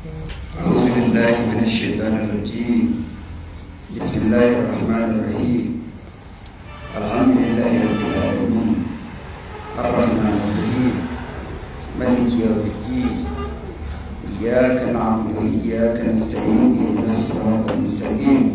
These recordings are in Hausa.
أعوذ بالله من الشيطان الرجيم بسم الله الرحمن الرحيم الحمد لله رب العالمين الرحمن الرحيم مالك يوم الدين إياك نعبد وإياك نستعين اهدنا الصراط المستقيم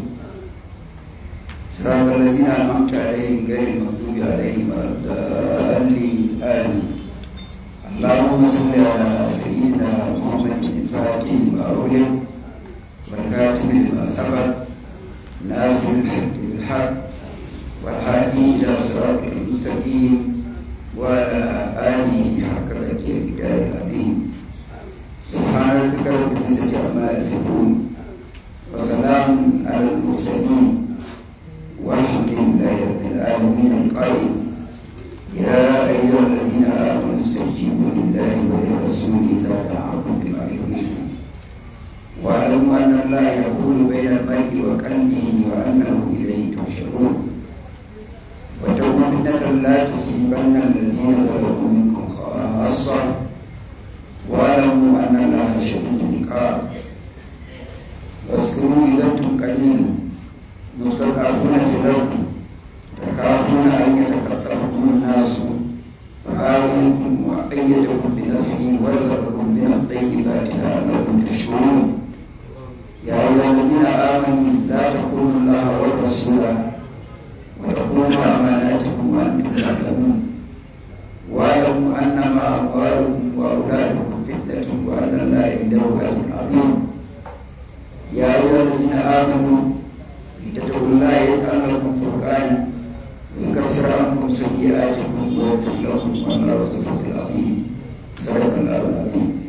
صراط الذين أنعمت عليهم غير المغضوب عليهم ولا الضالين آمين اللهم صل على سيدنا محمد الفاتح لما أغلق والخاتم لما سبق ناصر الحق بالحق والهادي إلى صراطك المستقيم وعلى آله حق الأجر الكتاب العظيم سبحان ربك رب العزة عما يصفون وسلام على المرسلين والحمد لله رب العالمين القائل يا أيها الذين آمنوا استجيبوا لله ولرسوله إذا دعاكم لما يحييكم واعلموا أن الله يقول بين المرء وقلبه وأنه إليه تحشرون واتقوا فتنة لا تصيبن الذين ظلموا منكم خاصة واعلموا أن الله شديد العقاب واذكروا إذا أنتم قليل مستضعفون في الأرض تخافون أن يتخطفكم الناس فآويكم وأيدكم بنصره ورزقكم من الطيبات لعلكم تشكرون يا أيها الذين آمنوا لا تخونوا الله والرسول وتخونوا أماناتكم وأنتم تعلمون واعلموا أنما أموالكم وأولادكم فتنة وأن الله عنده أجر عظيم يا أيها الذين آمنوا اتقوا الله يجعل لكم فرقانا ويكفر عنكم سيئاتكم ويغفر لكم والله ذو الفضل العظيم صدق الله العظيم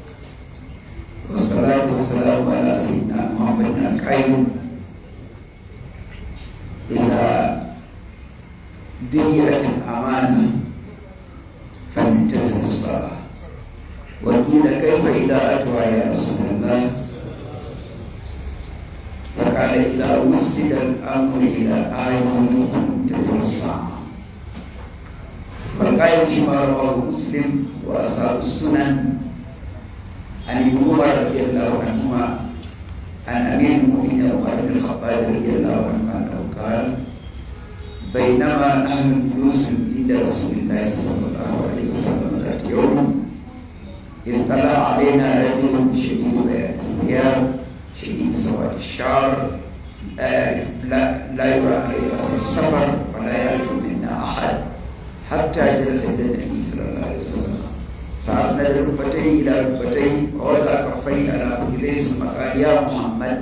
والصلاة والسلام على سيدنا محمد الخير إذا ديرت الأمانة فلنتزم الصلاة وقيل كيف إذا أتوا يا رسول الله فقال إذا وسد الأمر إلى آية تنتظر الساعة والقائل فيما رواه مسلم وأصحاب السنن عن ابن عمر رضي الله عنهما عن أمير المؤمنين عمر بن الخطاب رضي الله عنه أنه قال بينما نحن جلوس عند رسول الله صلى الله عليه وسلم ذات يوم إذ طلع علينا رجل شديد بياض الثياب شديد سواد الشعر لا لا يرى عليه اثر السفر ولا يعرف منا احد حتى جلس الى النبي صلى الله عليه وسلم فاسند ركبتيه الى ركبتيه ووضع كفيه على فخذيه ثم قال يا محمد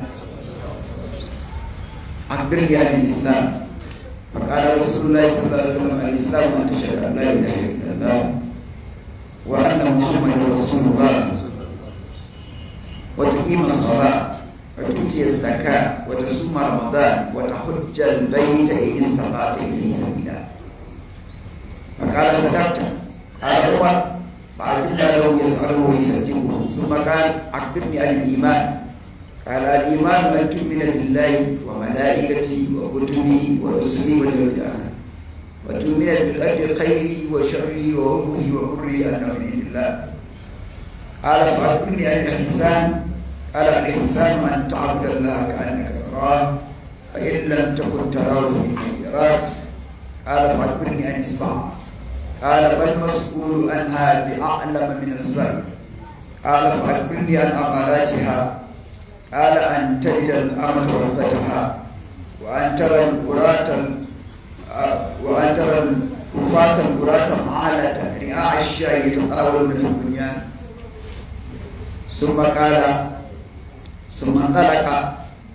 اخبرني عن الاسلام فقال رسول الله صلى الله عليه وسلم الاسلام ان تشهد ان لا اله الا الله وان محمدا رسول الله وتقيم الصلاه وتؤتي الزكاة وتصوم رمضان وتحج البيت إن استطعت إليه سبيلا فقال صدقت قال عمر فعجبنا له يسأله ويصدقه ثم قال أخبرني عن الإيمان قال الإيمان أن تؤمن بالله وملائكته وكتبه ورسله واليوم الآخر وتؤمن بالقدر خيره وشره وأمه وبره أنه من عند الله قال فأخبرني عن الإحسان قال الإحسان أن تعبد الله كأنك تراه فإن لم تكن تراه فإنه يراك قال فأخبرني عن الساعة قال ما المسؤول عنها بأعلم من السر قال فأخبرني عن أماراتها قال أن تجد الأمة ربتها وأن ترى القراة وأن ترى الكفاة القراة معالة رعاع الشاي يتطاولون في البنيان ثم قال ثم انطلق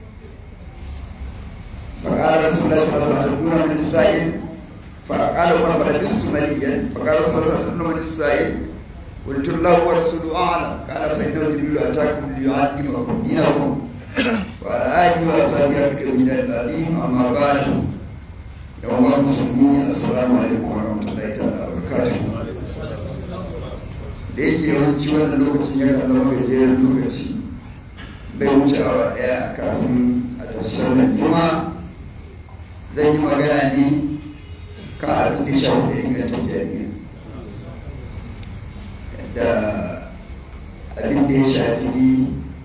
فقال رسول الله صلى الله عليه وسلم من السائل فقال عمر فلبست مليا فقال رسول الله صلى الله عليه وسلم من السائل قلت الله ورسوله اعلم قال فانه جبريل اتاكم ليعلمكم دينكم وعلى اله واصحابه ابكر من العليم اما بعد يوم المسلمين السلام عليكم ورحمه الله تعالى وبركاته da yake yawanci wannan lokacin yana zama gajeren lokaci bai wuce awa ɗaya kafin a tafi sallar juma zan yi magana ne ka abin da shafi da inganta jami'a da abin da ya shafi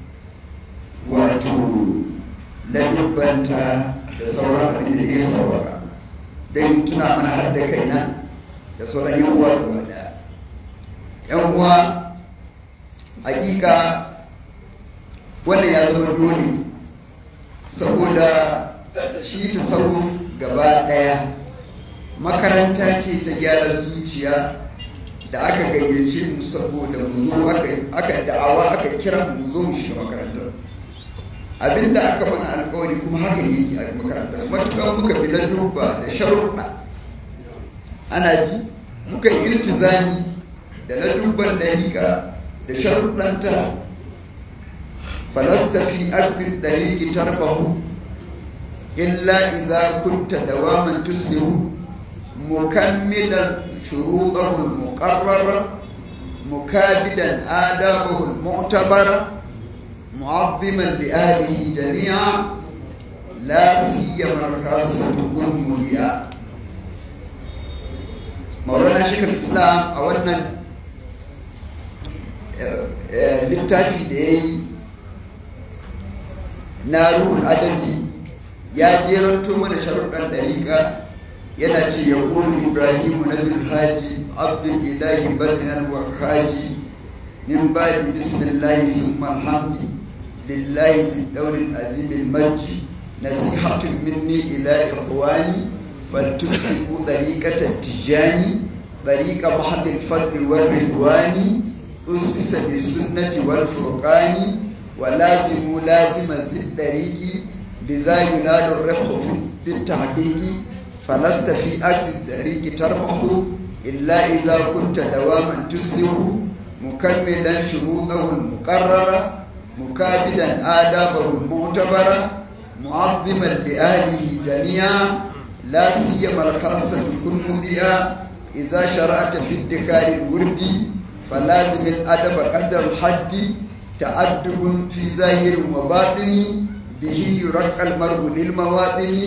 ladubbanta da sauran abin da ya saurara don tuna mana har da kaina da sauran yan uwa gaba daya yan uwa hakika wannan ya zama dole saboda shi tasawuf gaba daya makaranta ce ta gyara zuciya da aka gayyace mu saboda mu zo aka da'awa aka kira mu zo mu shiga makarantar abinda aka mana alkawari kuma haka yake a makarantar matuƙar muka bi na duba da sharuɗa ana ji muka yi iltizami da na duban dariƙa da sharuɗanta falasta fi arzin dariƙi tarbahu illa iza kunta dawaman tuslihu mukammilan shuruɗahu al-muqarrara mukabidan adabahu al-mu'tabara معظما لآله جميعا لا سيما الخاصة تكون مليئة مولانا شيخ الإسلام أولنا littafi da ya yi na ruhun adabi ya jeranto mana sharuɗan ɗariƙa yana ce ya ƙoli ibrahimu na bin haji abdul ilahi badinan wa haji min ba'di bismillahi summa alhamdi لله في الدور العظيم المجد نصيحة مني إلى إخواني فلتمسكوا طريقة التجاني طريق محض الفضل والرضوان أسس بالسنة والفرقان ولازموا لازم ذي الطريق بذا ينال الربح في التحقيق فلست في عكس الطريق تربح إلا إذا كنت دواما تسلك مكملا شروطه المقررة مكابدا آدابه المعتبرة معظما لأهله جميعا لا سيما الخاصة كن مذيئا إذا شرعت في ادخار الورد فلازم الأدب قدر الحد تأدب في ظاهر وباطن به يرقى المرء للمواطن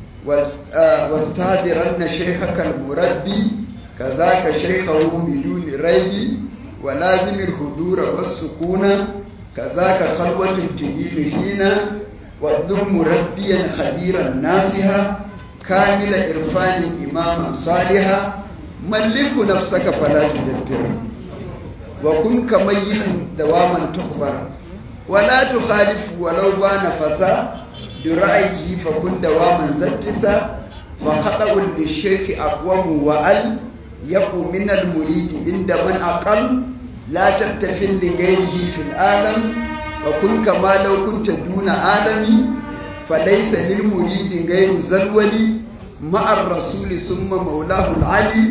واستهدرن شيخك المربي كذاك شيخه بدون ريب ولازم الحضور والسكون كذاك خلوة تجيل هنا والذم مربيا خبيرا ناسها كامل إرفان إماما صالحا ملك نفسك فلا تدبر وكن كميت دواما تخبر ولا تخالف ولو بان فسا برأيه فكن دواما زتسا فخطأ للشيخ أقوم وأل يقو من المريد عند من أقل لا تبتفل لغيره في العالم وكن كما لو كنت دون عالمي فليس للمريد غير زلولي مع الرسول ثم مولاه العلي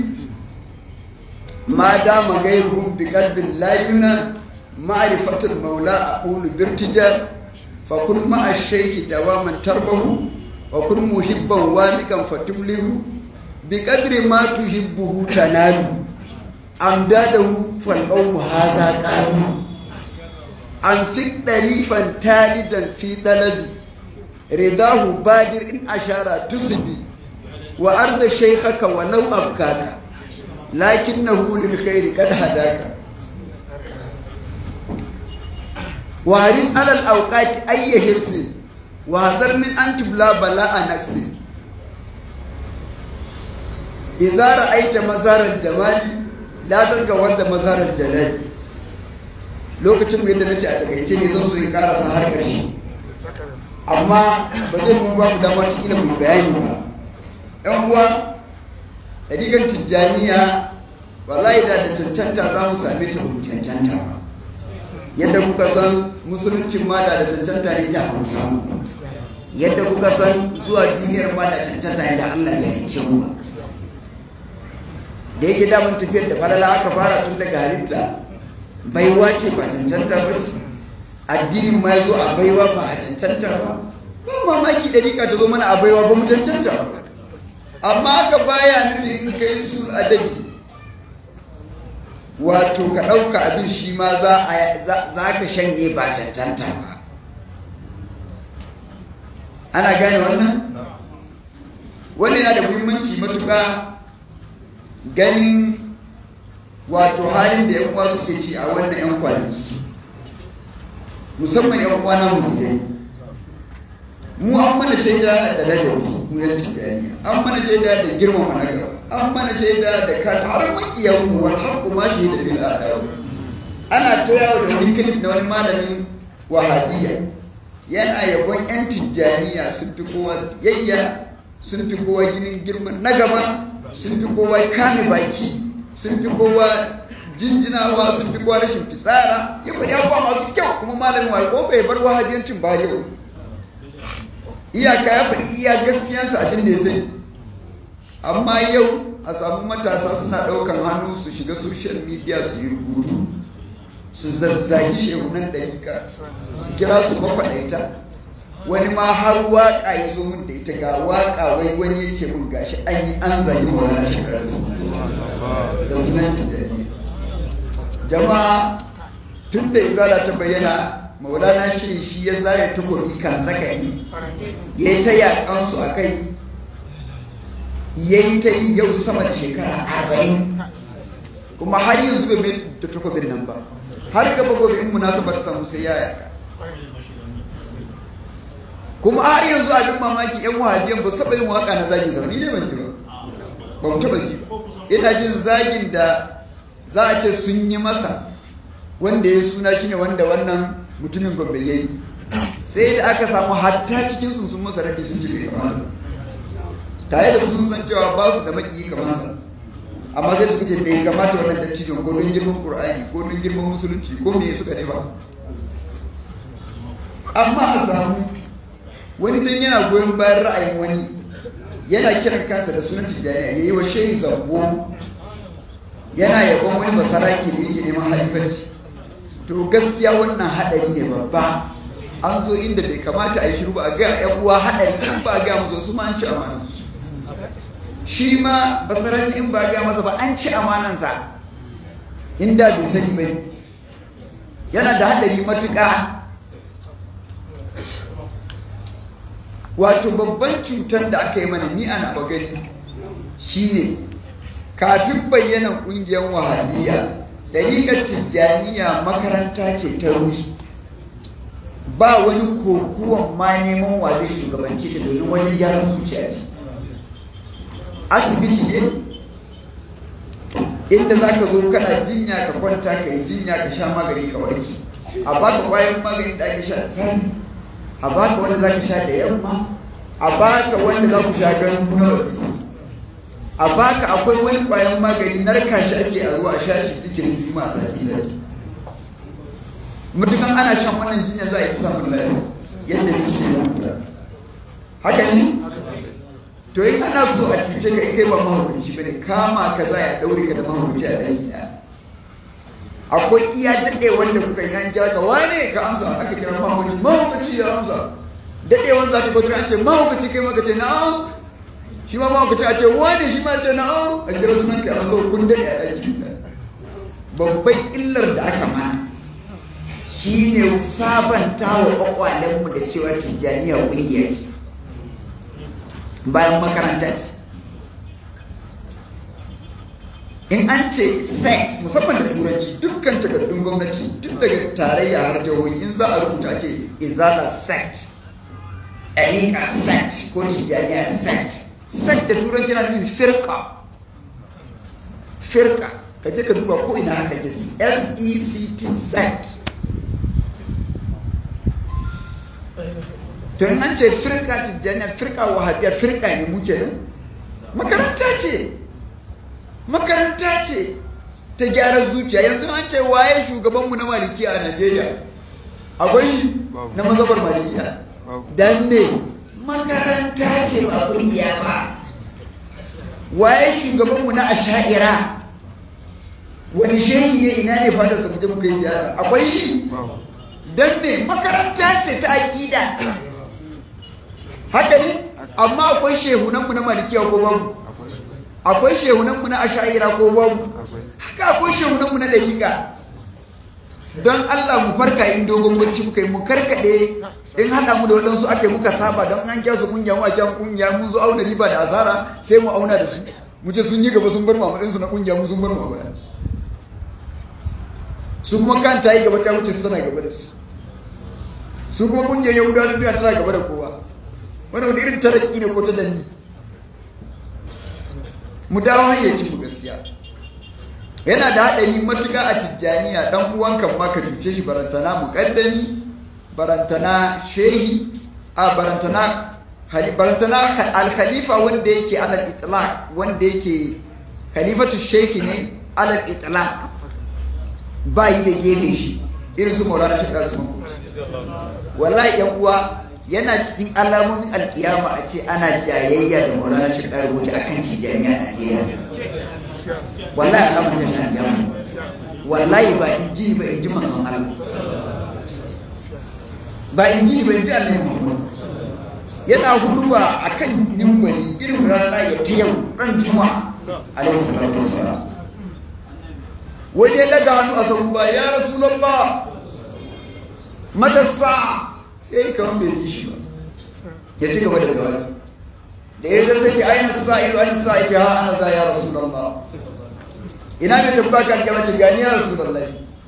ما دام غيره بقلب لا ينى معرفة المولى أقول بارتجال فكن مع الشيخ دواما تربه وكن محبا والقا فتبله بقدر ما تحبه تنال أمداده فالقوم هذا قالوا أنفق دليفا تالدا في طلبي رضاه بادر إن أشار تسبي وأرض شيخك ولو أبكاك لكنه للخير قد هداك وحرص على الأوقات أي حرص وحذر من أن تبلى بلاء نفس إذا رأيت مزار الجمال لا تلقى ود مزار الجلال lokacin yadda na ce a takaice ne zan so ya karasa har ƙarshe amma ba zai kuma ba mu dama cikin mu bayani ba yan uwa ɗariƙar tijjaniya wallahi da da cancanta za mu same ta mu cancanta ba yadda kuka san musuluncin ma da da cancanta ne da hausa yadda kuka san zuwa duniyar ma da cancanta ne da allah ya yi mu da yake damun tafiyar da falala aka fara tun daga halitta baiwa ce ba cancanta ba ce addinin ma ya zo a baiwa ba a cancanta ba ba mamaki da rika ta zo mana a baiwa ba mu cancanta ba amma aka baya nufi in kai su adabi wato ka ɗauka abin shi ma za ka shanye ba cancanta ba ana gane wannan wannan yana da muhimmanci matuƙa ganin wato halin da yan uwa suke ci a wannan yan kwanaki musamman yan uwa na mulidai mu an mana shaida da ladabi mu yan tijani an mana shaida da girmama na gaba an mana shaida da kan har makiyan mu wal haqqu ma shaida bil adaw ana ta yawo da wani kilif na wani malamin wahabiyya yana yabon yan tijjaniya sun fi kowa yayya sun fi kowa ginin girman na gaba sun fi kowa kame baki sun fi kowa jinjinawa sun fi kowa rashin fisara ya faɗi abubuwa masu kyau kuma malamin wa ko bai bar wahabiyancin ba yau iyaka ya faɗi iya gaskiyansa abin da ya sani amma yau a samu matasa suna ɗaukan hannu su shiga social media su yi rubutu su zazzagi shehunan ɗarika su kira su makwaɗaita wani ma har waƙa ya zo min da ita ga waƙa wai wani ya ce min gashi an yi an zagi mawana shekarar su da sunan tijjani jama'a tun da izala ta bayyana maulana shi shi ya zare takobi kan zakari ya yi ta yaƙansu a kai ya yi ta yi yau sama da shekara arba'in kuma har yanzu bai mai da takobin nan ba har gaba gobe in munasabar samu sai ya yaka kuma har yanzu abin mamaki yan wahabiyan ba saba yin waka na zagin zama ni ne ban ji ba ba mu taba ji ba ina jin zagin da za a ce sun yi masa wanda ya suna shine wanda wannan mutumin gombe ya yi sai da aka samu hatta cikin sun sun masa rage sun cire kamar tare da sun san cewa ba su da maki kamar sa amma sai da suke bai kamata wannan dattijon ko don girman qur'ani ko don girman musulunci ko me suka ne ba amma a samu wani dan yana goyon bayan ra'ayin wani yana kiran kansa da sunan tijjaniya yayi wa shehi zambo yana yabon wani basaraki da yake neman halifanci to gaskiya wannan haɗari ne babba an zo inda bai kamata a yi shiru ba a ga yan uwa haɗari in ba a ga musu su ma an ci amanan su shi ma basaraki in ba a ga masa ba an ci amanansa inda bai sani ba yana da haɗari matuƙa wato babban cutar da aka yi mana ni ana gani shine kafin bayyana ƙungiyar wahabiyya dariƙar tijjaniya makaranta ce ta ruhi ba wani kokuwan ma neman wa zai shugabanci ta domin wani gyaran zuciya ce asibiti ne inda za ka zo kana jinya ka kwanta ka yi jinya ka sha magani ka warke a baka kwayan magani da ake sha tsani a baka wanda za ka sha da yamma a baka wanda za ku sha ganin kuna wasu a baka akwai wani kwayan magani narka shi ake a ruwa a sha shi cikin juma sati sati mutukan ana shan wannan jinya za a yi samun lafiya yadda yake yi haka ne to in ana so a cuce ka kai ba mahaukaci ba ne kama ka za a daure ka da mahaukaci a ɗaki ɗaya akwai iya daɗe wanda kuka yi an kira ka wane ka amsa aka kira mahaukaci mahaukaci ya amsa daɗe wanda za ka kwatar an ce mahaukaci kai maka ce na'am shi ma mahaukaci a ce wane shi ma ce na'am a kira sunan ka amsa kun daɗe a ɗaki babban illar da aka mana shi ne sabanta wa ƙwaƙwalenmu da cewa tijjaniya ƙungiya ce bayan makaranta ce in an ce sex musamman da turanci dukkan takardun gwamnati tun daga tarayya har jihohi in za a rubuta ce izala sex ɗariƙa sex ko tijjaniya sex sex da turanci na nufin firka firka ka je ka duba ko ina haka ke s-e-c-t sex to in an ce firka tijjaniya firka wahabiya firka ne muke nan makaranta ce makaranta ce ta gyara zuciya yanzu an ce waye shugabanmu na malikiya a najeriya akwai na mazabar malikiya dan ne makaranta ce ba kungiya ba waye shugabanmu na asha'ira wani shehi ne ina ne fata su mutum kai ziyara akwai shi dan ne makaranta ce ta aƙida haka ne amma akwai shehunanmu na malikiya ko babu akwai shehunanmu na asha'ira ko babu haka akwai shehunanmu na dalika don Allah mu farka in dogon bacci muka yi mu karkade in haɗa mu da waɗansu aka yi muka saba don an kyasu kungiya mu a kyan kungiya mun zo auna riba da asara sai mu auna da su mu ce sun yi gaba sun bar mu su na kungiya mu sun bar mu baya su kuma kan ta yi gaba ta wuce su tana gaba da su su kuma kungiyar yahudawa duniya tana gaba da kowa wani wani irin taraki ne ko ta danni mu dawo hayyaci mu gaskiya yana da haɗari matuƙa a tijjaniya ɗan uwanka ma ka cuce shi barantana muƙaddami barantana shehi a barantana barantana al-khalifa wanda yake alal itlaq wanda yake khalifatu shehi ne alal itlaq ba yi da gefe shi irin su maulana shi ɗansu wallahi yan uwa yana cikin alamomin alkiyama a ce ana jayayya da maulana shi ɗan rubuta akan tijjaniya a Najeriya wallahi alamun ta alkiyama wallahi ba in ji ba in ji manzon Allah ba in ji ba in ji Allah Muhammad yana huduba akan nimbali irin rana ya ta yau ran juma'a alaihi salatu wassalam wani ya daga hannu a sabu ba ya rasulallah matasa sai kawai bai yi shi ba ya ci gaba da gaba da ya zai zai ainihin sa'iru ainihin sa'iru ha ana za ya rasulallah ina mai tabba kan gaba ce gani ya rasulallah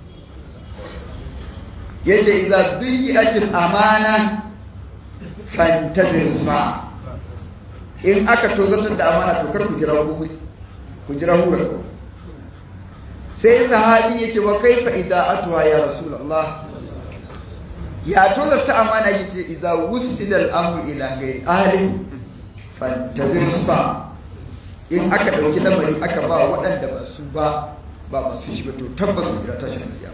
ya ce iza duyi ajin amana fantazir sa in aka tozartar da amana to kar ku jira huri ku jira hura sai sahabi ya ce wa kaifa ida'atuha ya rasulullah ya tozarta amana yace iza wusila al-amru ila ghairi ahli fantazir sa in aka dauki lamari aka ba waɗanda ba su ba ba masu shi ba to tabbas su jira tashi ya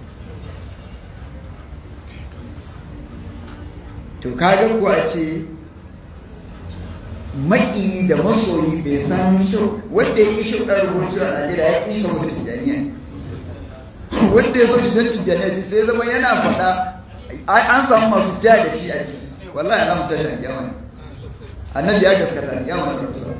to kaga kuwa ce maki da masoyi bai san shau wanda ya ƙi shau ɗan rubutu a Najeriya ya ƙi saboda tijjaniya wanda ya zo shi don tijjaniya shi sai zama yana faɗa an samu masu ja da shi a ciki wallahi ana mutar da gyama ne annabi ya gaskata ne gyama ta kusa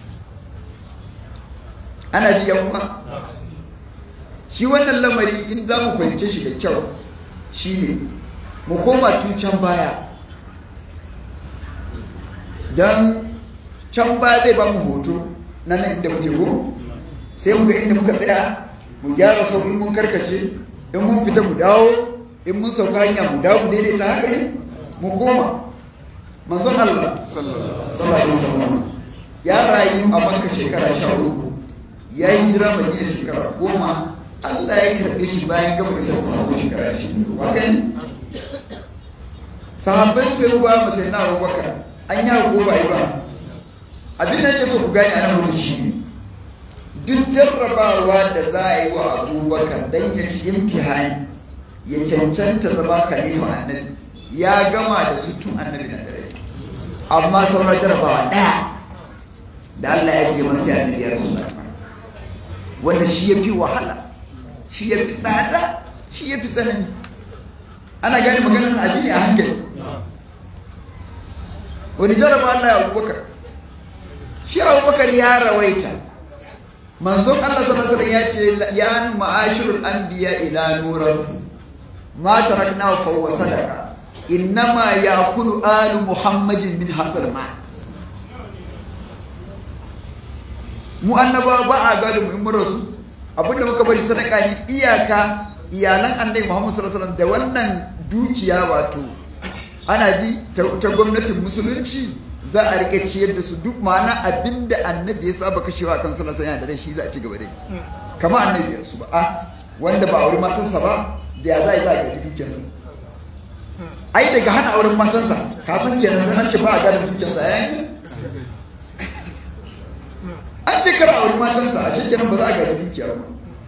ana ji yan uwa shi wannan lamari in za mu fahimce shi da kyau shine mu koma tun can baya don can ba zai ba mu hoto na nan inda muke ko sai mu ga inda muka tsaya mu gyara sau in mun karkace in mun fita mu dawo in mun sauka hanya mu dawo mu daidaita haka ne mu koma manzon Allah sallallahu alaihi wasallam ya rayu a Makka shekara sha uku ya yi hijira Madina shekara goma Allah ya karɓe shi bayan gaba isa da sabon shekara shi wa gani sahabbai sai ruwa masai na Abubakar an yi ko ba yi ba abin da yake so ku gane a nan shi ne duk jarrabawa da za a yi wa abubakar don ya ci imtihani ya cancanta zama khalifa annabi ya gama da su tun annabi na dare amma sauran jarrabawa ɗaya da Allah ya ke masa ya annabi ya rasu wanda shi ya fi wahala shi ya fi tsada shi ya fi tsanani ana gane maganar abin a hankali wani jarraba Allah ya abubakar shi abubakar ya rawaita manzon Allah sallallahu alaihi ya ce ya ma'ashirul anbiya ila nuran ma tarakna fa huwa sadaqa innama yakulu alu muhammadin min hasal ma mu annaba ba a gado mu in mun rasu abinda muka bari sadaka ne iyaka iyalan annabi Muhammad sallallahu alaihi wasallam da wannan dukiya wato ana ji ta gwamnatin musulunci za a rike ciyar da su duk ma'ana abinda annabi ya saba kashewa kan sallallahu alaihi wasallam da shi za a ci gaba da yi kamar annabi ya su ba a wanda ba aure matansa ba da ya za a yi za a gaji dukiyarsa ai daga hana auren matansa ka san kenan dan ce ba a gada dukiyarsa ya yi an ce kar aure matansa a shi kenan ba za a gaji dukiyar ba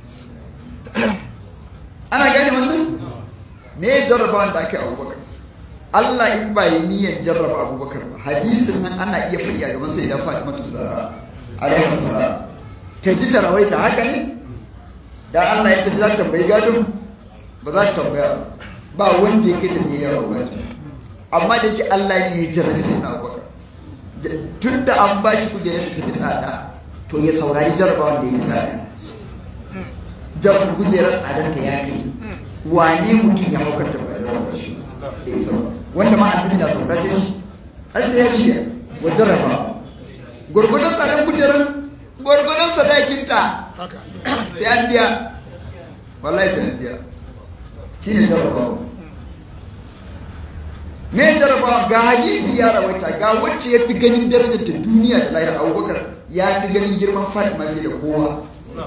ana gane wannan me jarrabawan da ake abubakar Allah in ba yi niyyar jarraba abubakar ba hadisin nan ana iya faɗi a gaban sai da Fatima ta zara alaihi salam ta ji ta rawaita haka ne da Allah ya tafi za ta tambayi gadon ba za ta tambaya ba wanda yake da niyyar rawa amma da yake Allah ne ya jarrabi sai na abubakar tun da an ba shi kujerar da tafi tsada to ya saurari jarrabawan da ya tsada jarrabar kujerar tsadar ta ya kai wane mutum ya haukar da ba da shi wanda ma annabi na sauka sai shi har sai ya shiya wa jarraba gurgurdan tsadan kujerar gurgurdan sadakinta sai an biya wallahi sai an biya shi ne jarraba me jarabawa ga hadisi ya rawaita ga wacce ya fi ganin darajar ta duniya da lahira abubakar ya fi ganin girman fatima fiye da kowa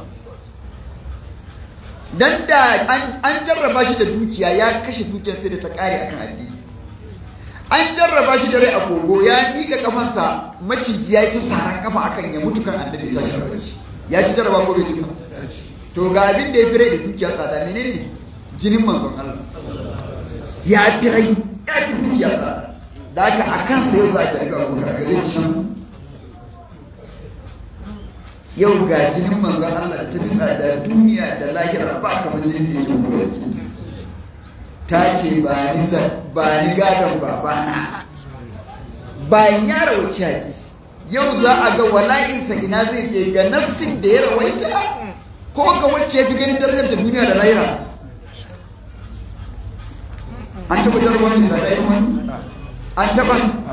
dan da an jarraba shi da dukiya ya kashe dukiyar sai da ta kare akan addini an jarraba shi da rai a kogo ya miƙa kafansa maciji ya ci saran kafa akan ya mutu kan annabi ya jarraba shi ya ci jarraba ko bai ci to ga abin da ya fi rai da dukiya tsada menene jinin manzon Allah ya fi rai ya fi dukiya tsada da haka a kansa yau za a ga abubakar ga zai can yau ga jinin manzon Allah ta bisa da duniya da lahira ba kamar jinin da yake ta ce ba ni ba ni gadon babana bayan ya rawaci hadisi yau za a ga wala'insa ina zai je ga nafsin da ya rawaita ko ga wacce ya fi ganin darajar da duniya da lahira an taɓa jarabar da zaɗayen wani an taɓa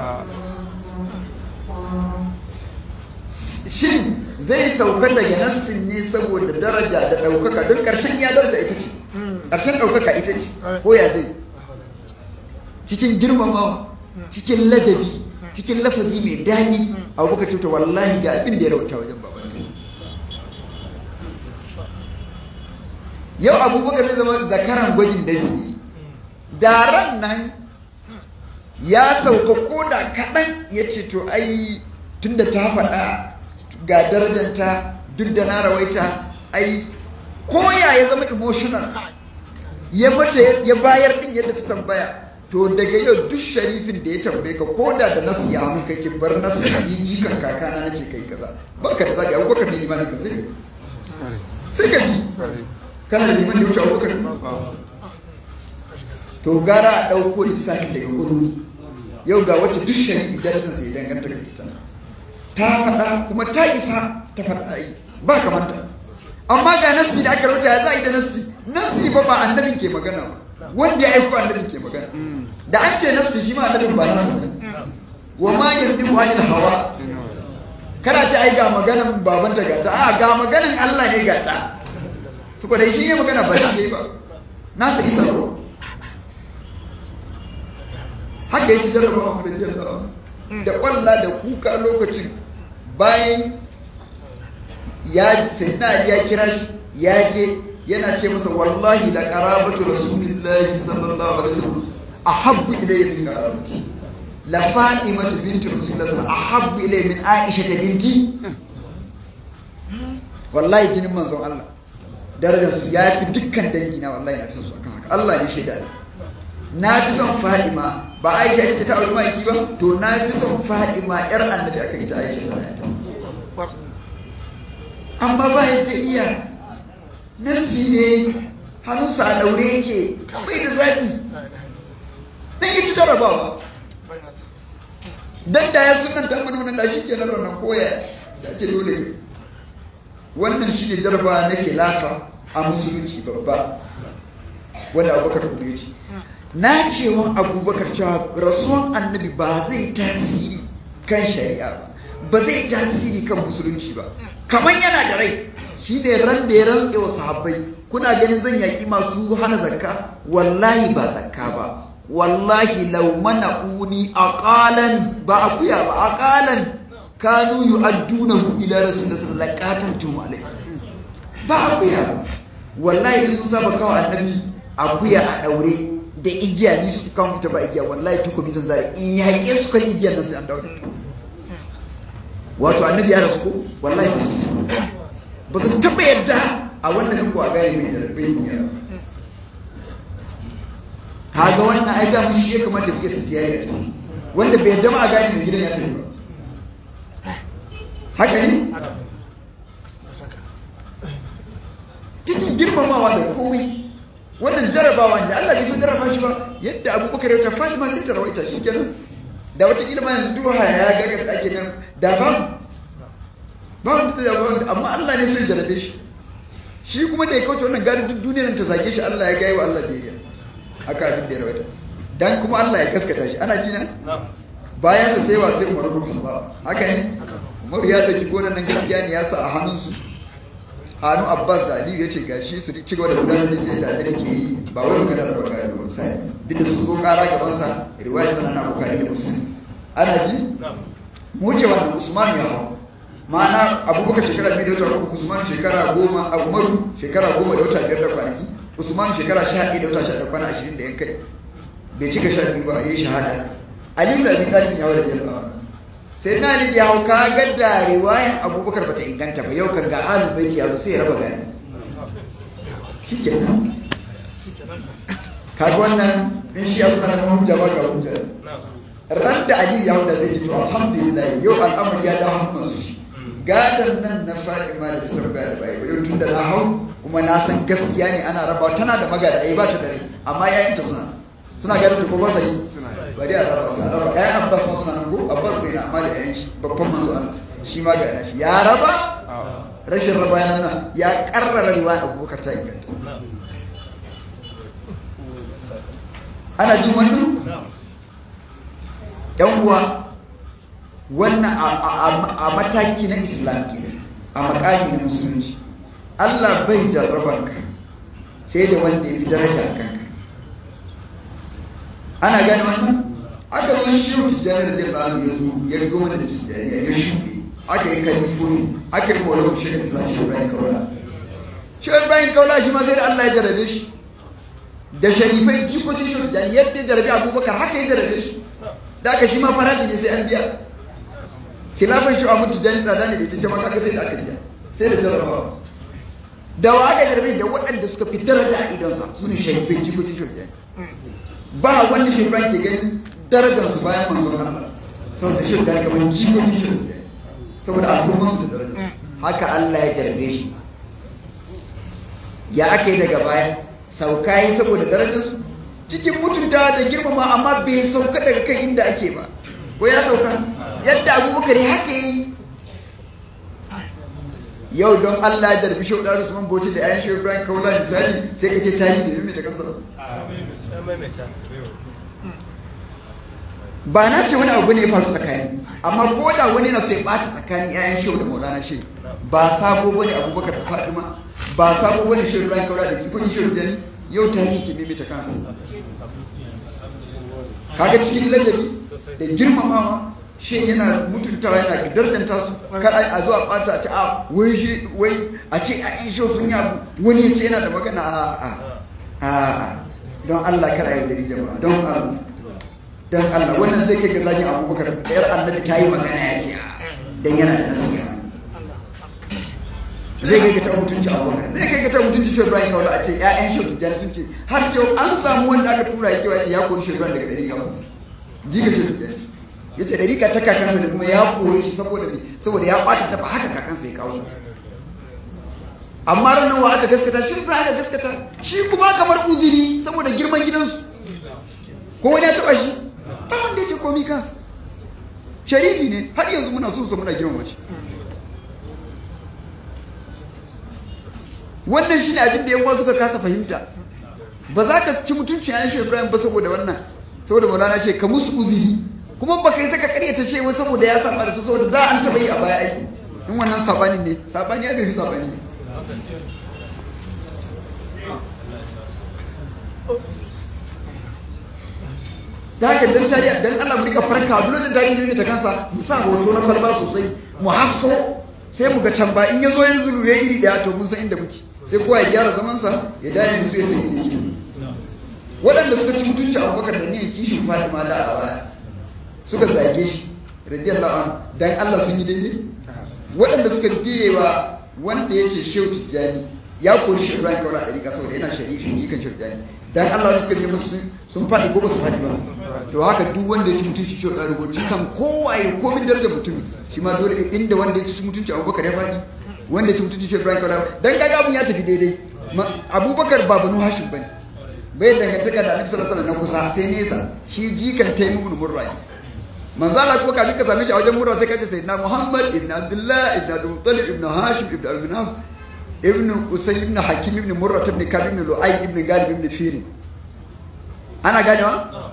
shin zai sauka daga nassin ne saboda daraja da ɗaukaka don ƙarshen ya daraja ita ce ƙarshen ɗaukaka ita ce ko ya zai cikin girmamawa cikin ladabi cikin lafazi mai daɗi abubakar cuta wallahi ga abin da ya rauta wajen baban yau abubakar zai zama zakaran gwajin dabi da ran nan ya sauka ko da kaɗan ya ce to ai tunda ta faɗa ga darajanta duk da na rawaita ai koya ya zama emotional ya mata ya bayar din yadda ta tambaya to daga yau duk sharifin da ya tambaye ka ko da da nasu ya hannu kai ce bar nasu ni jikan kakana na ce kai kaza baka da zaka abubakar ne limanin ka sai sai ka bi kana da liman da wuce abubakar to gara a ɗauko lissafin daga kudu yau ga wacce duk shari'i darajar sai danganta da ita ta faɗa kuma ta isa ta faɗa yi ba kamanta amma ga nassi da aka rauta ya za a yi da nassi nassi ba ba annabin ke magana ba wanda ya aiko annabin ke magana da an ce nassi shi ma annabin ba nasu ba wa ma yanzu anil hawa kana ce ai ga maganan babanta gata a ga maganan Allah ne gata su dai shi ne magana ba shi ne ba nasa isa ba haka yake jarrabawa da jarrabawa da kwalla da kuka lokacin bayan ya sayyidina ya kira shi ya je yana ce masa wallahi la qarabatu rasulillahi sallallahu alaihi wasallam ahabbu ilayya min qarabati la fatima binti rasulillahi sallallahu ahabbu ilayya min aisha binti wallahi jinin manzon Allah darajar su ya fi dukkan dangi na wallahi na fi su akan haka Allah ne shaida na fi son Fadima ba Aisha ita ta auri maki ba to na fi son Fadima yar annabi aka ita Aisha amma ba yadda iya nasi ne hannunsa a daure yake bai da zaɓi dan yi ci jarabawa dan da ya sunan ta mana wannan da shi ke nan ranar koya sai ce dole wannan shi ne jarabawa na khilafa a musulunci babba wanda abubakar kuma ya ce na cewa abubakar cewa rasuwan annabi ba zai tasiri kan shari'a ba ba zai tasiri kan musulunci ba kamar yana da rai shi ne ran da ya rantse wa sahabbai kuna ganin zan yaƙi masu hana zakka wallahi ba zakka ba wallahi lau mana uni aqalan ba akuya ba aqalan kanu yu'addunahu ila rasulillahi sallallahu alaihi wasallam alai ba akuya ba wallahi sun saba kawo annabi akuya a daure da igiya ni su kawo ta ba igiya wallahi tukubi zan zai in yaƙe su kan igiyar nan sai an daure wato annabi ya rasu ko wallahi ba su ba su taɓa yadda a wannan ko a gane mai da bai ne kaga wannan ai ga mun shi kamar da kike su tiyaye da wanda bai yadda ma a gane mai gidan ya tafi ba haka ne cikin girmamawa da komai wannan jarabawa da Allah bai san jarraba shi ba yadda abubakar ya ta Fatima sai ta rawaita shi kenan da wata ilma yanzu duha ya ga ga ake nan da ba ba wanda da ba amma Allah ne sai jarabe shi shi kuma da ya kauce wannan gari duk duniyar ta zage shi Allah ya gaya wa Allah biyayya haka abin da ya rawaita dan kuma Allah ya gaskata shi ana jina bayan sa sai wa sai Umar bin Khattab haka ne Umar ya dauki gonan nan gaskiya ne ya sa a hannunsu hannu abbas da aliyu ya ce gashi su ci gaba da gudanar da jihar da ke yi ba wai magana da baka da misali duk da su zo kara gaban sa riwaya tana na bukari da musulmi ana ji mu ce wannan usman ya hau ma'ana abubakar shekara biyu da wata uku usman shekara goma a umaru shekara goma da wata biyar da kwanaki usman shekara sha ɗaya da wata sha da kwana ashirin da yan kai bai cika sha biyu ba ya yi shahada aliyu da abin talibin ya wadda jama'a sai na ni ya hau ka ga da riwayan abubakar bata inganta ba yau kan ga alu baiti yazo sai ya raba gani shikenan kaga wannan in shi abu sanar hujja ba ga hujja ran da ali ya hau da zai ji to alhamdulillah yau al'amari ya dawo hannun su gadan nan na Fatima da ta tambaya da bai yau tun da na hau kuma na san gaskiya ne ana rabawa tana da magada ai ba ta dare amma yayin ta suna suna ganin da ko ba sai bari a raba su raba ɗayan abbas ma suna nan ko abbas bai na amma da ɗayan shi babban manzo Allah shi ma ga shi ya raba rashin raba ya nuna ya karrara riwaya abubakar ta inganta ana jin wannan yan uwa wannan a mataki na islam ke a makami na musulunci Allah bai jarraban ka sai da wanda ya fi daraja a kanka ana gani wannan aka zo shi tijjani da zai ya zo ya zo mana da tijjani ya shuɗe aka yi kalifoni aka yi kowa shi da sa shi bayan kaula shi bayan kaula shi ma sai da Allah ya jarabe shi da sharifai jikokin shi tijjani yadda ya jarabe abubakar haka ya jarabe shi da aka shi ma farashi ne sai an biya khilafin shi a mutu jani tsada ne da ita jama'a kaga sai da aka biya sai da jarabawa da wa aka jarabe da waɗanda suka fi daraja a idonsa su ne sharifai jikokin shi tijjani ba wanda shi ke ganin darajar su bayan manzon Allah saboda shi da kamar jikokin shi saboda al'umman su da daraja haka Allah ya jarbe shi ya aka yi daga baya sauka yi saboda darajar su cikin mutunta da girmama amma bai sauka daga kan inda ake ba ko ya sauka yadda abubakar haka yi yau don Allah ya jarbi shauɗa da Usman Bauchi da ayan shehu Ibrahim Kaula misali sai ka ce tarihi da mai ta kansa ba na ce wani abu ne ya faru tsakani amma ko da wani na sai bata tsakanin yayan shehu da maulana shehu ba sabo bane abubakar da fatima ba sabo bane shehu ibrahim kaura da kifin shehu da yau ta yi kimi ta kansa kaga cikin ladabi da girmamawa shi yana mutuntawa yana dardanta su kar a zo a bata ta a wai shi wai a ce a yan shehu sun yi abu wani ya ce yana da magana a a a don Allah kar a yi dari jama'a don Allah dan Allah wannan zai kai ga zagin abubakar ɗayar annabi ta yi magana ya ce dan yana da nasiya zai kai ga ta mutunci abubakar zai kai ga ta mutunci shi Ibrahim kawai a ce ƴaƴan shi tujjani sun ce har ce an samu wanda aka tura ya kewa ya kori shi Ibrahim daga ɗari kawo jiga shi tujjani ya ce ɗari ka ta kakansa da kuma ya kore shi saboda saboda ya ɓata ta ba haka kakansa ya kawo amma ranar wa aka gaskata shi Ibrahim aka gaskata shi kuma kamar uzuri saboda girman gidansu ko wani ya taɓa shi ba wanda ya ce komi kansa sharifi ne har yanzu muna so su muna girma shi wannan shi ne abin da yawa suka kasa fahimta ba za ka ci mutunci yayin shi ibrahim ba saboda wannan saboda maulana ce ka musu uzuri kuma ba ka yi saka karyata ce wai saboda ya saba da su saboda da an taɓa yi a baya aiki in wannan sabani ne sabani ya bai fi sabani ta haka dan tarihi dan Allah mu rika farka dole da tarihi ne ta kansa mu sa hoto na kwalba sosai mu hasko sai mu ga can ba in yazo ya zulu ya iri daya to mun san inda muke sai kowa ya gyara zaman sa ya dai yanzu ya sai inda yake waɗanda suka ci mutunci Abubakar da niyyar kishin Fatima da a baya suka zage shi radiyallahu anhu dan Allah sun yi daidai waɗanda suka biye wa wanda ya ce Shehu Tijjani ya kori shi Ibrahim Kaura ɗari ƙasa saboda yana shari'a shi kan Shehu Tijjani dan Allah wani suka biye musu sun faɗi ko ba su faɗi ba to haka duk wanda ya ci mutunci shi da rubuci kan kowaye komin darajar mutum shi ma dole inda wanda ya ci mutunci Abubakar ya faɗi wanda ya ci mutunci shi Ibrahim Kaura dan kaga abun ya tafi daidai Abubakar ba banu Hashim bane bai dangantaka da Annabi sallallahu alaihi wasallam na kusa sai nesa shi jikan Taymimun Murrai manzo Allah ko kafin ka same shi a wajen murwa sai ka ce sayyidina Muhammad ibn Abdullah ibn Abdul Muttalib ibn Hashim ibn Al-Minaf ibn Usay ibn Hakim ibn Murrah ibn Kab ibn Lu'ay ibn Galib ibn Fir ana ganewa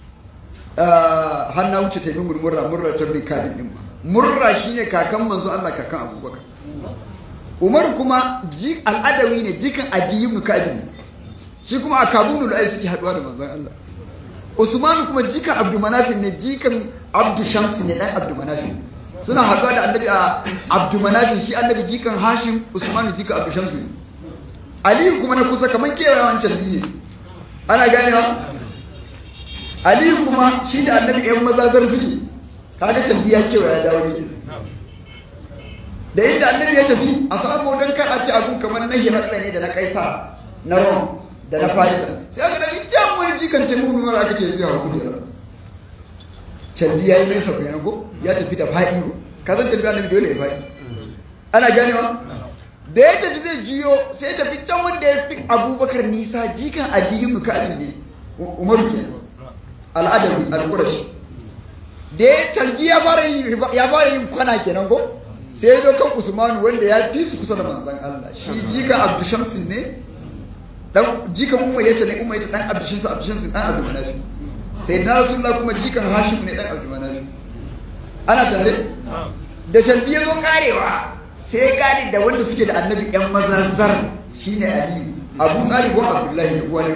har na wuce ta murmurra murra ta bin Kab ibn Murra shine kakan manzo Allah kakan Abubakar umar kuma al'adawi ne jikan adiyi mukadin shi kuma a kabunu da suke haduwa da manzon Allah usman kuma jikan abdu manafin ne jikan abdu shamsi ne dan abdu manafin suna haduwa da annabi a abdu manafin shi annabi jikan hashim usman jikan abdu shamsi ne aliyu kuma na kusa kamar kewaye wancan biyu ne ana ganewa aliyu kuma shi da annabi yan mazazar suke kaga can biya kewaye ya dawo ne da inda annabi ya tafi a samu don kar a ci abun kamar na hirakla ne da na kaisa na rom da na farisa sai aka dafi jan wani jikan taimu nuna aka ke zuwa kudu calbi ya yi nesa ku yanko ya tafi da faɗi ko ka san calbi annabi dole ya faɗi ana ganewa da ya tafi zai juyo sai tafi can wanda ya fi abubakar nisa jikan addinin mukalin ne umaru ke al'adawi al-qurashi da ya calbi ya fara yin kwana kenan ko sai ya zo kan usmanu wanda ya fi su kusa da manzan Allah shi jika abdu shamsin ne dan jika umma yace ne umma yace dan abdu shamsin abdu shamsin dan abdu manaf sai na rasulullah kuma jikan hashim ne dan abdu manaf ana tare da talbi ya zo karewa sai ya kare da wanda suke da annabi yan mazazzar shine ali abu talib wa abdullahi ne uwa ne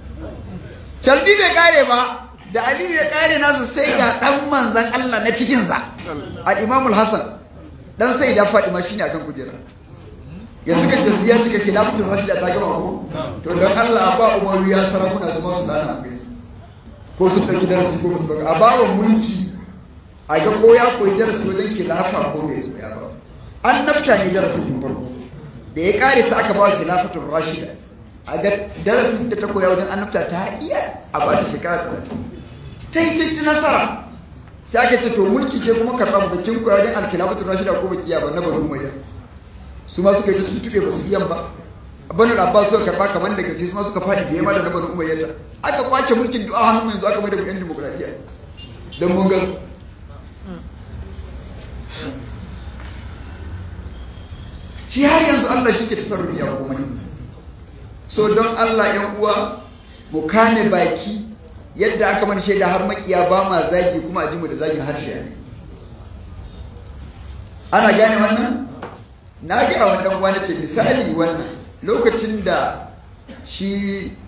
talbi bai kare ba da ali ya kare nasu sai ga dan manzan Allah na cikin sa al-imamul hasan dan sai da Fatima shine akan kujera yanzu kan tarbiya cika khilafatul rashida ta gama ko to dan Allah ba Umaru ya sarakuna su masu dana kai ko su dauki darasi ko su a ba wa mulki a ga ko ya koyi darasi wajen khilafa ko bai koya ba an nafta ne darasin tun farko da ya kare su aka ba wa khilafatul rashida a ga darasin da ta koya wajen an nafta ta iya a ba ta shekara 30 ta yi ta nasara sai aka ce to mulki ke kuma karɓa bakin koya wajen alkilafatu rashida ko bakiya ba na banu umayya su ma suka yi ta tuttuɓe ba su iyan ba banu abbas suka karɓa kamar da gaske su ma suka faɗi biye ma da na banu umayya ta aka kwace mulkin du'a hannun yanzu aka mai da yan demokradiyya don mun ga shi har yanzu Allah shi ke tasarrufi ya komai so don Allah yan uwa mu kame baki yadda aka mana shaida har makiya ba ma zagi kuma a ji mu da zagin harshe ne ana gane wannan na ga wannan wani ce misali wannan lokacin da shi